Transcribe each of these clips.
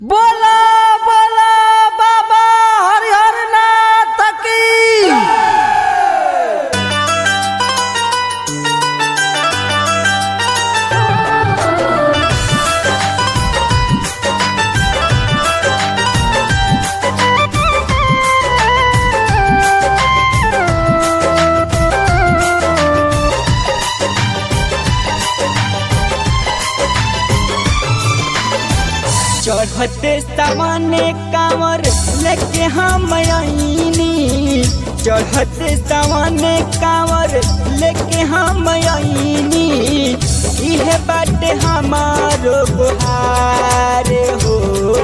बोला बोला बाबा हरिहर नाथ की चढ़ते सामने कांवर लेके हम आईनी चढ़ते सामने कांवर लेके हम आईनी इहे बाटे हमारो गुहार हो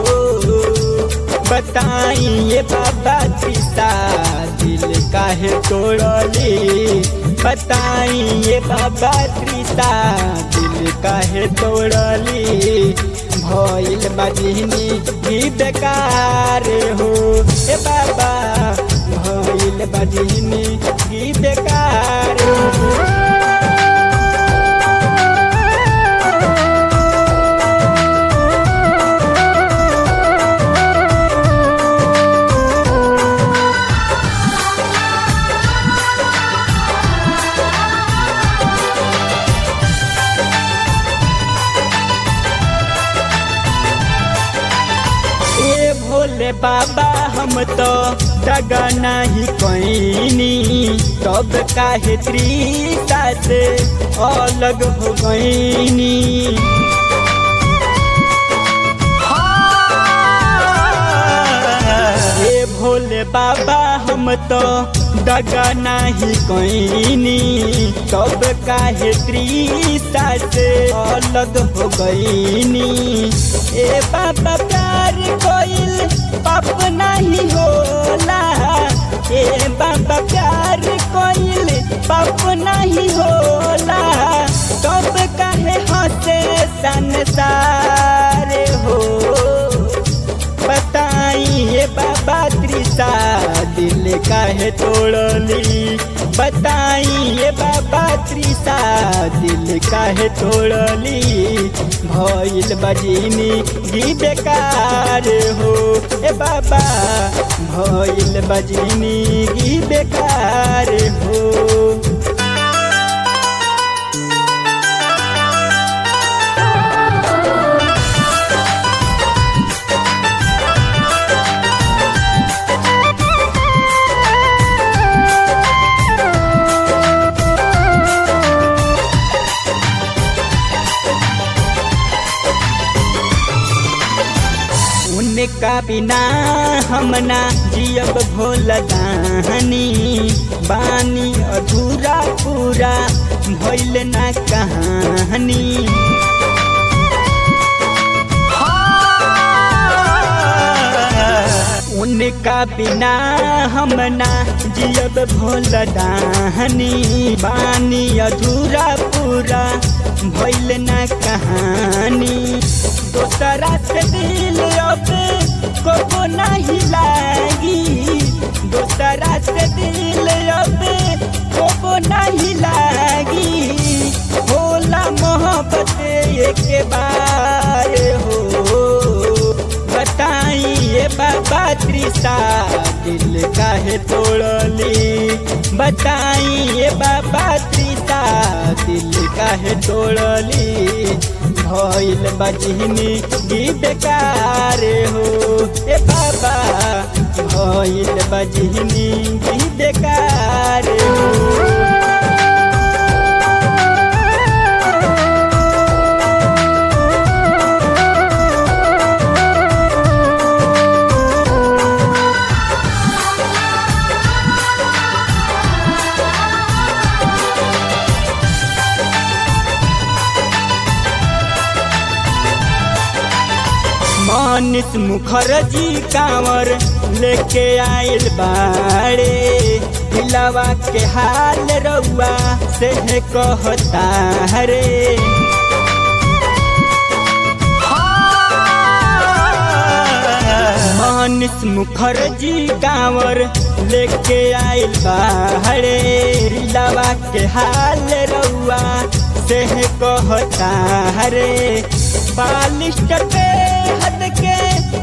बताइए बाबा त्रिसा दिल काहे तोड़ली बताइए बाबा त्रिसा दिल काहे तोड़ली भइल बजनी ही बेकार हो ए बाबा भइल बजनी ही बेकार हो ए भोले बाबा हम तो दगा नहीं कैनी तब काहे त्रिसा से अलग हो गईनी ए भोले बाबा हम तो दगा नहीं कैनी तब काहे त्रिसा से अलग हो गईनी ए बाबा प्यार कोइल पाप नहीं होला ए बाबा प्यार कोइल पाप नहीं होला तब काहे हंसे संसार हो बताइए बाबा त्रिसा दिल काहे तोड़ली बताइए बाबा त्रिसा दिल काहे तोड़ली भइल बजनी गी बेकार हो ए बाबा भइल बजनी गी बेकार हो उनका बिना हमना जियब भोल दानी बानी अधूरा पूरा भइल ना कहानी उनका बिना हमना जियब भोल दानी बानी अधूरा पूरा भइल ना कहानी दोसरा से दिल अब को नहीं लागी दोसरा से दिल अब को नहीं लागी होला मोहब्बत एक बार हो बताइए बाबा त्रिसा दिल काहे तोड़ली बताइए बाबा त्रिसा दिल काहे तोड़ली भइल बजनी गी बेकार हो ए बाबा भइल बजनी गी बेकार हो मानिस मुखर्जी कांवर लेके आइल बाड़े दिलावा के हाल रउआ से कहता रे मानिस मुखर्जी कांवर लेके आइल बाड़े दिलावा के हाल रउआ से कहता रे बालिश पे हद के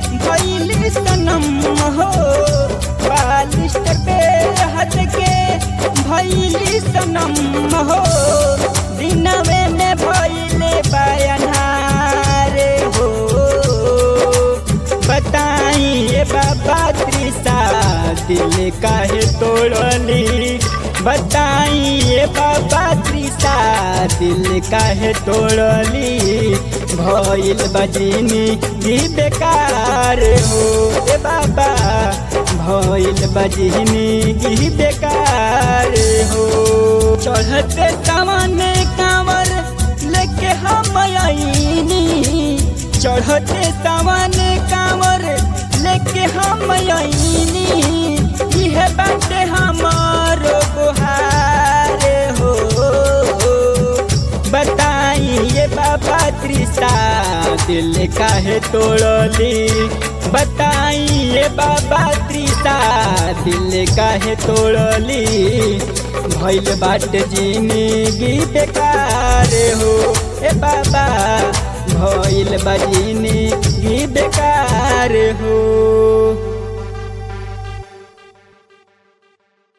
तोड़ली बताई ये बाबा त्रिसा दिल काहे तोड़ली भइल बजनी भी बेकार हो ए बाबा भइल बजनी भी बेकार हो चढ़ते सामने कांवर लेके हम आईनी चढ़ते सामने कांवर लेके हम आईनी यह बाटे हमारो गुहारे हो बताई ये बाबा त्रिसा दिल काहे तोड़ली बताई ये बाबा त्रिसा दिल काहे तोड़ली भइल बाट जिंदगी बेकार हो ए बाबा भइल बा जिंदगी बेकार हो